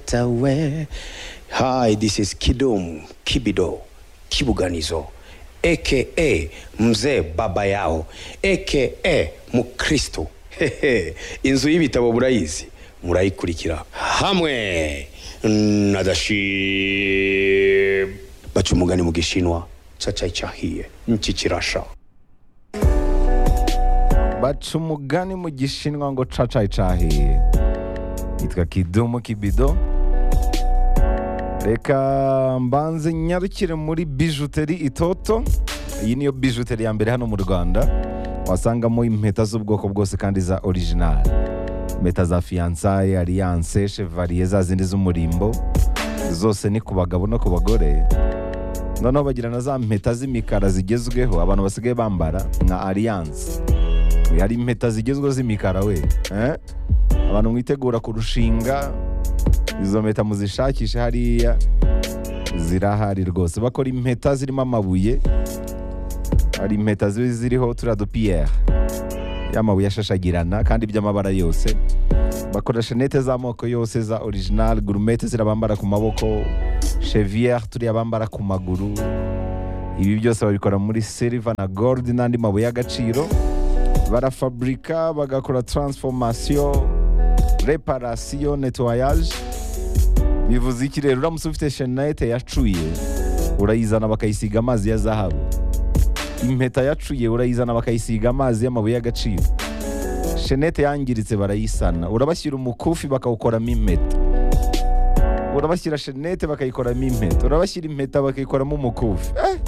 Yochatawe. Hi, this is Kidum Kibido Kibuganizo aka mzee baba yao aka mukristo Hehe, inzu y'ibitabo murayizi murayikurikira hamwe na dashib baca umugani mu gishinwa cacaicahiye nchi kirasha baca umugani mu gishinwa ngo cacayicahiye yitwa kidumu kibido reka mbanze nyarukire muri bijuteri itoto iyi niyo bijuteri ya mbere hano mu rwanda wasangamo impeta z'ubwoko bwose kandi za orijinali impeta za fiyansaye aliyanse chevalier za zindi z'umurimbo zose ni ku bagabo no ku bagore noneho bagira na za mpeta z'imikara zigezweho abantu basigaye bambara nka aliyanse hari impeta zigezweho z'imikara we eh? abantu mwitegura kurushinga izo mpeta muzishakishe hariya zirahari rwose bakora impeta zirimo amabuye hari impeta ziba ziriho turiya dupiyeri y'amabuye ashashagirana kandi by'amabara yose bakora shenete z'amoko yose za orijinali gurumete ziriya bambara ku maboko sheviyeri turiya bambara ku maguru ibi byose babikora muri siliva na goludi n'andi mabuye y'agaciro barafaburika bagakora taransifomasiyo reparasiyo netuwayaje bivuze iki rero uramutse ufite shenete yacuye urayizana bakayisiga amazi ya zahabu impeta yacuye urayizana bakayisiga amazi y'amabuye y'agaciro shenete yangiritse barayisana urabashyira umukufi bakawukoramo impeta urabashyira shenete bakayikoramo impeta urabashyira impeta bakayikoramo umukufi Eh,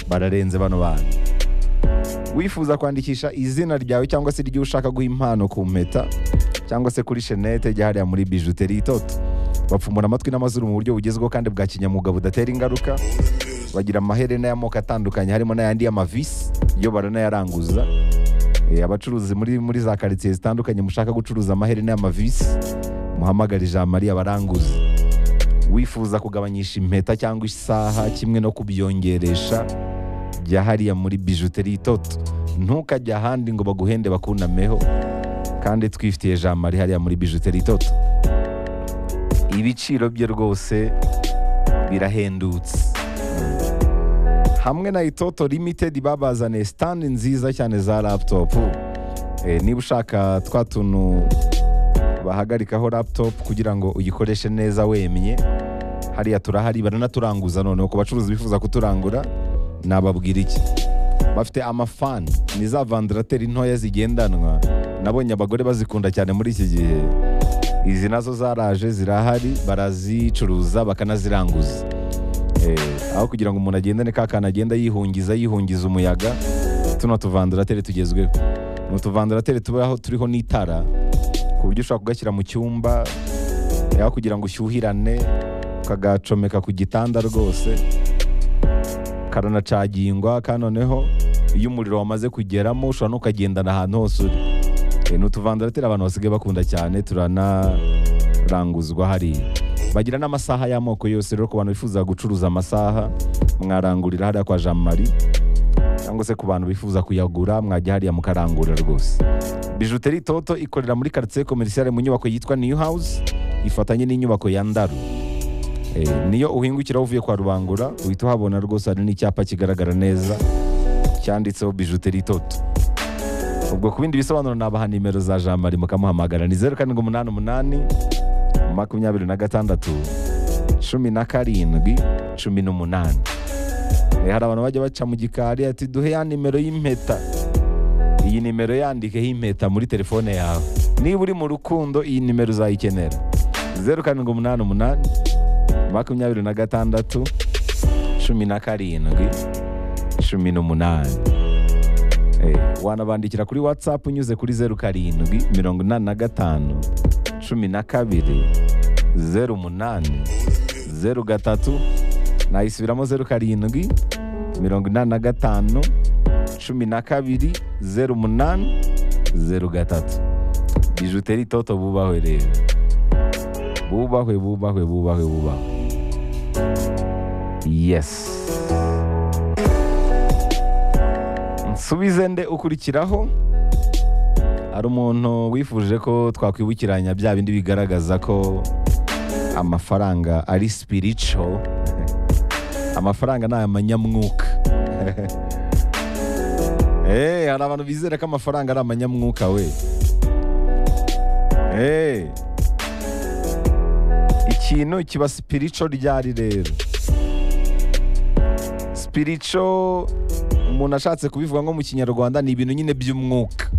bararenze bano bantu wifuza kwandikisha izina ryawe cyangwa se iryo ushaka guha impano ku mpeta cyangwa se kuri shenete jya hariya muri bijuteri itoto bapfumura amatwi n'amazuru mu buryo bugezweho kandi bwa kinyamwuga budatera ingaruka bagira amaherena y'amoko atandukanye harimo n'ayandi y'amavisi yo baranayaranguza Eh, abacuruzi muri, muri za karitsiye zitandukanye mushaka gucuruza amaherena y'amavisi muhamagare jean marie abaranguzi wifuza kugabanyisha impeta cyangwa isaha kimwe no kubyongeresha jya hariya muri bijuteri itoto ntukajya ahandi ngo baguhende bakunameho kandi twifitiye jean marie hariya muri bijuteri itoto ibiciro bye rwose birahendutse hamwe na itoto limited babazaniye sitandi nziza cyane za laputopu Eh, niba ushaka twa tuntu bahagarikaho laputopu kugira ngo uyikoreshe neza wemye hariya turahari baranaturanguza noneho ku bacuruzi bifuza kuturangura nababwira iki bafite amafani ni za vandarateri ntoya zigendanwa nabonye abagore bazikunda cyane muri iki gihe izi nazo zaraje zirahari barazicuruza bakanaziranguza Eh, aho kugira ngo umuntu agendane ka kantu agenda yihungiza yihungiza umuyaga tuno tuvandarateri tugezweho ni utuvandarateri tubaho turiho n'itara ku buryo ushobora kugashyira mu cyumba aho kugira ngo ushyuhirane ukagacomeka ku gitanda rwose karanacagingwa kandi noneho iyo umuriro wamaze kugeramo ushobora no kukagendana ahantu hose uri Eh, ni utuvandarateri abantu basigaye bakunda cyane turanaranguzwa hariya bagira n'amasaha y'amoko yose rero ku bantu bifuza gucuruza amasaha mwarangurira hariya kwa jean marie cyangwa se ku bantu bifuza kuyagura mwajya hariya mukarangura rwose bijuteri toto ikorera muri karitsiye komerisiyare mu nyubako yitwa new house ifatanye n'inyubako ya ndaru Eh, niyo uhingukira uvuye kwa rubangura uhita uhabona rwose hari n'icyapa kigaragara neza cyanditseho bijuteri toto ubwo ku bindi bisobanuro nabaha nimero za jean marie mukamuhamagara ni zeru karindwi umunani umunani makumyabiri na gatandatu cumi na karindwi cumi n'umunani Eh, hari abantu bajya baca mu gikari ati duhe ya nimero y'impeta iyi nimero yandikeho impeta muri telefone yawe niba uri mu rukundo iyi nimero uzayikenera zeru karindwi umunani umunani makumyabiri na gatandatu cumi na karindwi cumi n'umunani Eh, wanabandikira kuri whatsapp unyuze kuri zeru karindwi mirongo inani na gatanu cumi na kabiri zeru umunani zeru gatatu nayisubiramo zeru karindwi mirongo inani na gatanu cumi na kabiri zeru umunani zeru gatatu bijuteri toto bubahwe rero bubahwe bubahwe bubahwe bubahwe yes nsubize nde ukurikiraho hari umuntu wifuje ko twakwibukiranya bya bindi bigaragaza ko amafaranga ari spiritual amafaranga ni amanyamwuka Eh, hari abantu bizera ko amafaranga ari amanyamwuka we Eh. ikintu kiba spiritual ryari rero spiritual umuntu ashatse kubivuga nko mu kinyarwanda ni ibintu nyine by'umwuka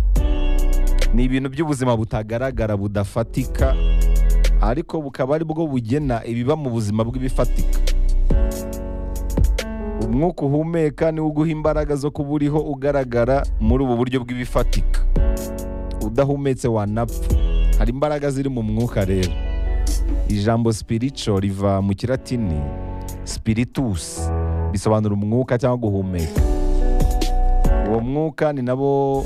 ni ibintu by'ubuzima butagaragara budafatika ariko bukaba ari bwo bugena ibiba mu buzima bw'ibifatika umwuka uhumeka niwo uguha imbaraga zo kuba uriho ugaragara muri ubu buryo bw'ibifatika udahumetse wanapfa hari imbaraga ziri mu mwuka rero ijambo spiritual riva mu kiratini spiritus bisobanura umwuka cyangwa guhumeka uwo mwuka ni nabo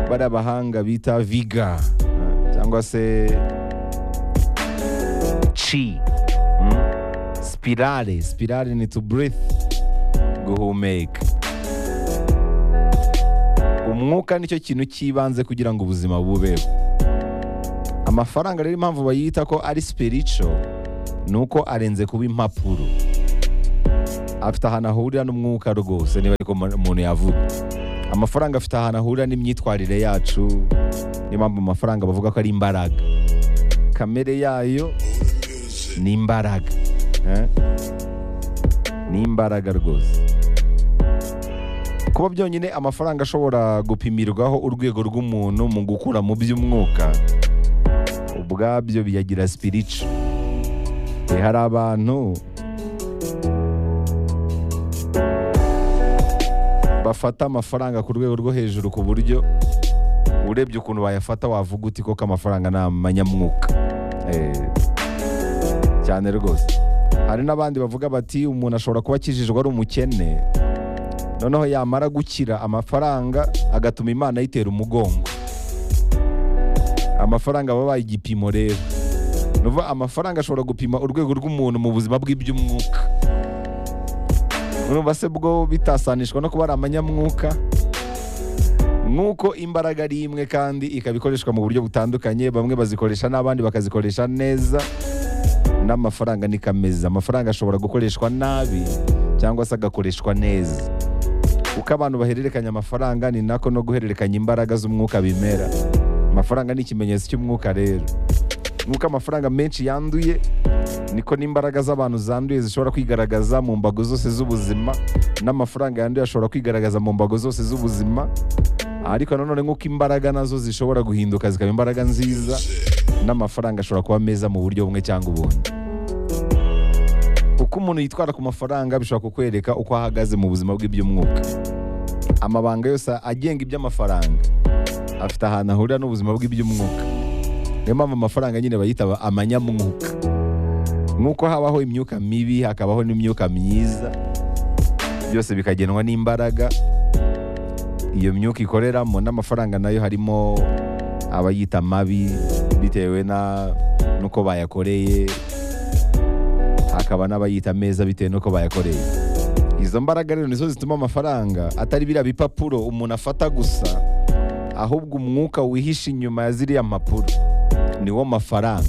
bari abahanga bita viga eh, cyangwa se chi mm? spirale spirale ni to breathe guhumeka umwuka nicyo kintu cy'ibanze kugira ngo ubuzima bubeho amafaranga rero impamvu bayita ko ari spiritual ni uko arenze kuba impapuro afite ahantu ahurira n'umwuka rwose niba ariko umuntu yavuga amafaranga afite ahantu ahurira n'imyitwarire yacu niyo mpamvu amafaranga bavuga ko ari imbaraga kamere yayo ni imbaraga eh? ni imbaraga rwose kuba byonyine amafaranga ashobora gupimirwaho urwego rw'umuntu mu gukura mu by'umwuka ubwabyo biyagira spiritu hari abantu bafata amafaranga ku rwego rwo hejuru ku buryo urebye ukuntu bayafata wavuga uti koko amafaranga ni amanyamwuka Eh, cyane rwose hari n'abandi bavuga bati umuntu ashobora kuba akijijwe ari umukene noneho yamara gukira amafaranga agatuma imana ayitera umugongo amafaranga baba baye igipimo rero ni ukuvuga amafaranga ashobora gupima urwego rw'umuntu mu buzima bw'iby'umwuka urumva se bwo bitasanishwa no kuba ari amanyamwuka nk'uko imbaraga ari imwe kandi ikaba ikoreshwa mu buryo butandukanye bamwe bazikoresha n'abandi bakazikoresha neza n'amafaranga ni kameza amafaranga ashobora gukoreshwa nabi cyangwa se agakoreshwa neza uko abantu bahererekanya amafaranga ni nako no guhererekanya imbaraga z'umwuka bimera amafaranga ni ikimenyetso cy'umwuka rero nk'uko amafaranga menshi yanduye niko n'imbaraga z'abantu zanduye zishobora kwigaragaza mu mbago zose z'ubuzima n'amafaranga yanduye ashobora kwigaragaza mu mbago zose z'ubuzima ariko nanone nk'uko imbaraga nazo zishobora guhinduka zikaba imbaraga nziza n'amafaranga ashobora kuba meza mu buryo bumwe cyangwa ubundi uko umuntu yitwara ku mafaranga bishobora kukwereka uko ahagaze mu buzima bw'iby'umwuka amabanga yose agenga iby'amafaranga afite ahantu ahurira n'ubuzima bw'iby'umwuka niyo mpamvu amafaranga nyine bayita aba- amanyamwuka nk'uko habaho imyuka mibi hakabaho n'imyuka myiza byose bikagenwa n'imbaraga iyo myuka ikoreramo n'amafaranga nayo harimo abayita mabi bitewe na n'uko bayakoreye hakaba n'abayita meza bitewe n'uko bayakoreye izo mbaraga rero nizo zituma amafaranga atari biriya bipapuro umuntu afata gusa ahubwo umwuka wihishe inyuma ya ziriya mpapuro niwo mafaranga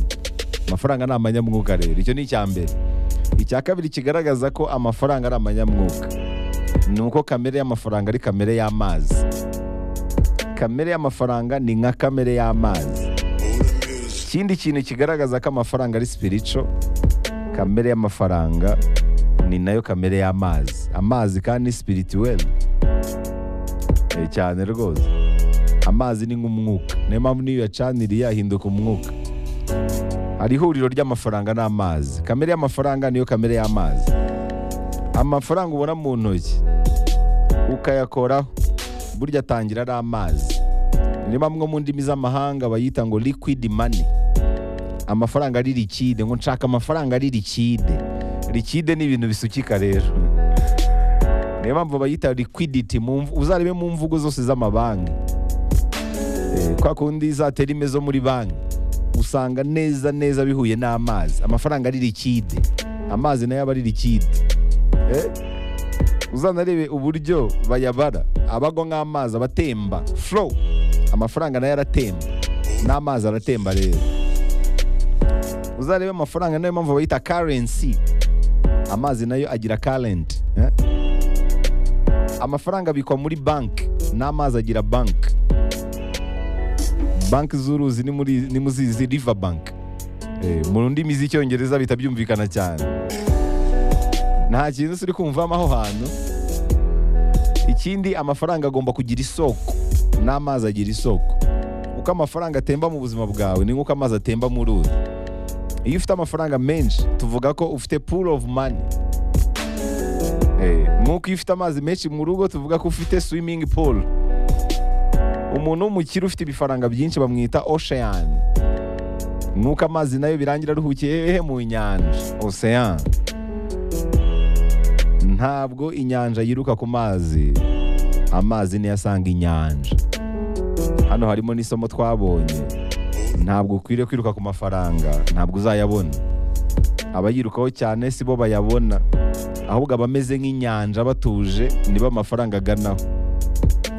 amafaranga ni amanyamwuka rero icyo ni icya mbere icya kabiri kigaragaza ko amafaranga ari amanyamwuka ni uko kamere y'amafaranga ari kamere y'amazi kamere y'amafaranga ni nka kamere y'amazi ikindi kintu kigaragaza ko amafaranga ari spiritual kamere y'amafaranga ni nayo kamere y'amazi amazi kandi ni spirituel Eh, cyane rwose amazi ni nk'umwuka niyo mpamvu n'iyo uyacaniriye ahinduka umwuka hari ihuriro ry'amafaranga n'amazi kamere y'amafaranga niyo kamere y'amazi amafaranga ubona mu ntoki ukayakoraho burya atangira ari amazi ni bamwe mu ndimi z'amahanga bayita ngo liquid money amafaranga ari likide ngo nshaka amafaranga ari likide likide ni ibintu bisukika rero niyo mpamvu bayita liquidity mu mv- uzarebe mu mvugo zose z'amabanki Eh, kwa kundi za terime zo muri banki usanga neza neza bihuye n'amazi amafaranga ari likide amazi nayo aba ari likide Eh? uzanarebe uburyo bayabara abagwa nk'amazi abatemba flow amafaranga nayo aratemba n'amazi aratemba rero uzarebe amafaranga niyo mpamvu bayita karensi amazi nayo agira karenti eh? amafaranga abikwa muri banki n'amazi agira banki banki z'uruzi ni muri ni muzizi riva banki eh, mu ndimi z'icyongereza bita byumvikana cyane nta kintu turi kumvamo aho hantu ikindi amafaranga agomba kugira isoko n'amazi agira isoko uko amafaranga atemba mu buzima bwawe ni nk'uko amazi atemba mu ruzi iyo ufite amafaranga menshi tuvuga ko ufite pool of money Eh, nk'uko iyo ufite amazi menshi mu rugo tuvuga ko ufite swimming pool umuntu w'umukire ufite ibifaranga byinshi bamwita ocean nk'uko amazi nayo birangira aruhukiye hehe mu nyanja ocean ntabwo inyanja yiruka ku mazi amazi niyo asanga inyanja hano harimo n'isomo twabonye ntabwo ukwiriye kwiruka ku mafaranga ntabwo uzayabona abayirukaho cyane si bo bayabona ahubwo aba ameze nk'inyanja batuje niba amafaranga aganaho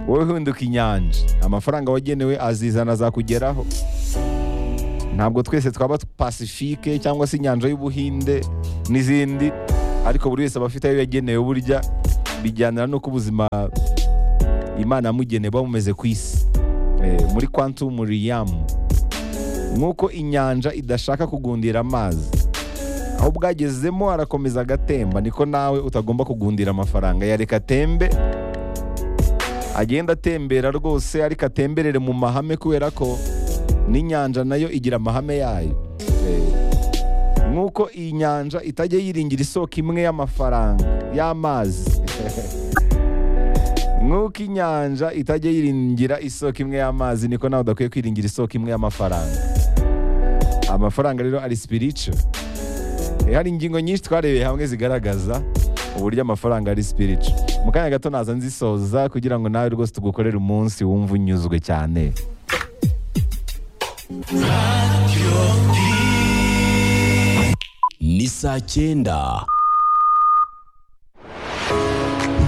wowe hinduka inyanja amafaranga wagenewe azizana azakugeraho ntabwo twese twaba pasifike cyangwa se inyanja y'ubuhinde n'izindi ariko buri wese aba afite ayo yagenewe burya bijyanira n'uko ubuzima imana yamugeneye buba bumeze ku isi Eh, muri quantum realm nk'uko inyanja idashaka kugundira amazi aho bwagezemo arakomeza agatemba niko nawe utagomba kugundira amafaranga yareka atembe agenda atembera rwose ariko atemberere mu mahame kubera ko n'inyanja nayo igira amahame yayo Eh, nk'uko iyi nyanja itajya yiringira isoko imwe y'amafaranga y'amazi nk'uko inyanja itajya yiringira isoko imwe y'amazi niko nawe udakwiye kwiringira isoko imwe y'amafaranga amafaranga rero ari spiritual Eh, hari ingingo nyinshi twarebeye hamwe zigaragaza uburyo amafaranga ari spiritual mu kanya gato naza nzisoza kugira ngo nawe rwose tugukorere umunsi wumva unyuzwe cyane ni saa cyenda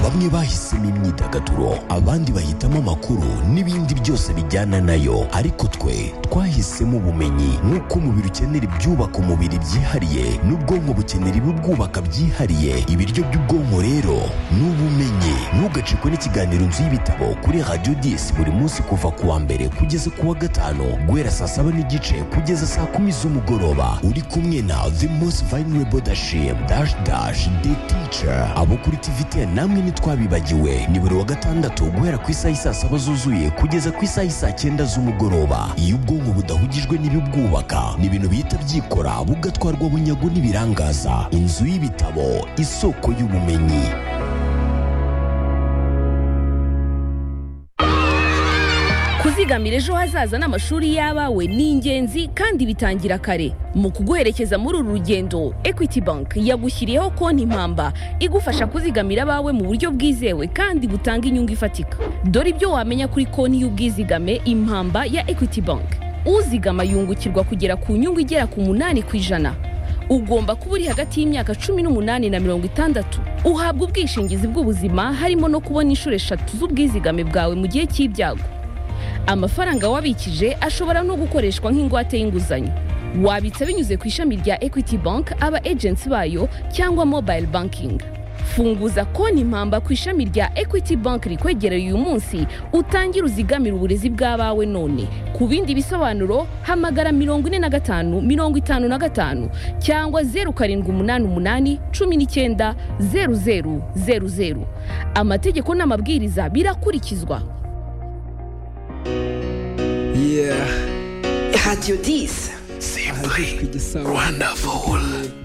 bamwe bahisemo imyidagaduro abandi bahitamo amakuru n'ibindi byose bijyana nayo ariko twe twahisemo ubumenyi nk'uko umubiri ukenera ibyubaka umubiri byihariye n'ubwonko bukenera ibibwubaka byihariye ibiryo by'ubwonko rero ni ubumenyi ntugacikwe n'ikiganiro nzu y'ibitabo kuri radiyo disi buri munsi kuva ku wa mbere kugeza ku wa gatanu guhera saa saba n'igice kugeza saa kumi z'umugoroba uri kumwe na the most vulnerable dashim dash dash the teacher abo kuri tivite namwe ntitwabibagiwe ni buri wa gatandatu guhera ku isaha y'i saa saba zuzuye kugeza ku isaha y'i saa cyenda z'umugoroba iyo ubwonko budahugijwe n'ibibwubaka ni ibintu bihita byikora bugatwarwa bunyago n'ibirangaza inzu y'ibitabo isoko y'ubumenyi kuzigamira ejo hazaza n'amashuri y'abawe ni ingenzi kandi bitangira kare mu kuguherekeza muri uru rugendo equity bank yagushyiriyeho konti impamba igufasha kuzigamira abawe mu buryo bwizewe kandi butanga inyungu ifatika dore ibyo wamenya kuri konti y'ubwizigame impamba ya equity bank uzigama yungukirwa kugera ku nyungu igera ku munani ku ijana ugomba kuba uri hagati y'imyaka cumi n'umunani na mirongo itandatu uhabwa ubwishingizi bw'ubuzima harimo no kubona inshuro eshatu z'ubwizigame bwawe mu gihe cy'ibyago amafaranga wabikije ashobora no gukoreshwa nk'ingwate y'inguzanyo wabitsa binyuze ku ishami rya equity bank aba agents bayo cyangwa mobile banking funguza konti impamba ku ishami rya equity bank rikwegereye uyu munsi utangire uzigamire uburezi bw'abawe none ku bindi bisobanuro hamagara mirongo ine na gatanu mirongo itanu na gatanu cyangwa zeru karindwi umunani umunani cumi n'icyenda zeru zeru zeru zeru amategeko n'amabwiriza birakurikizwa Yeah. Radio 10. Simply wonderful.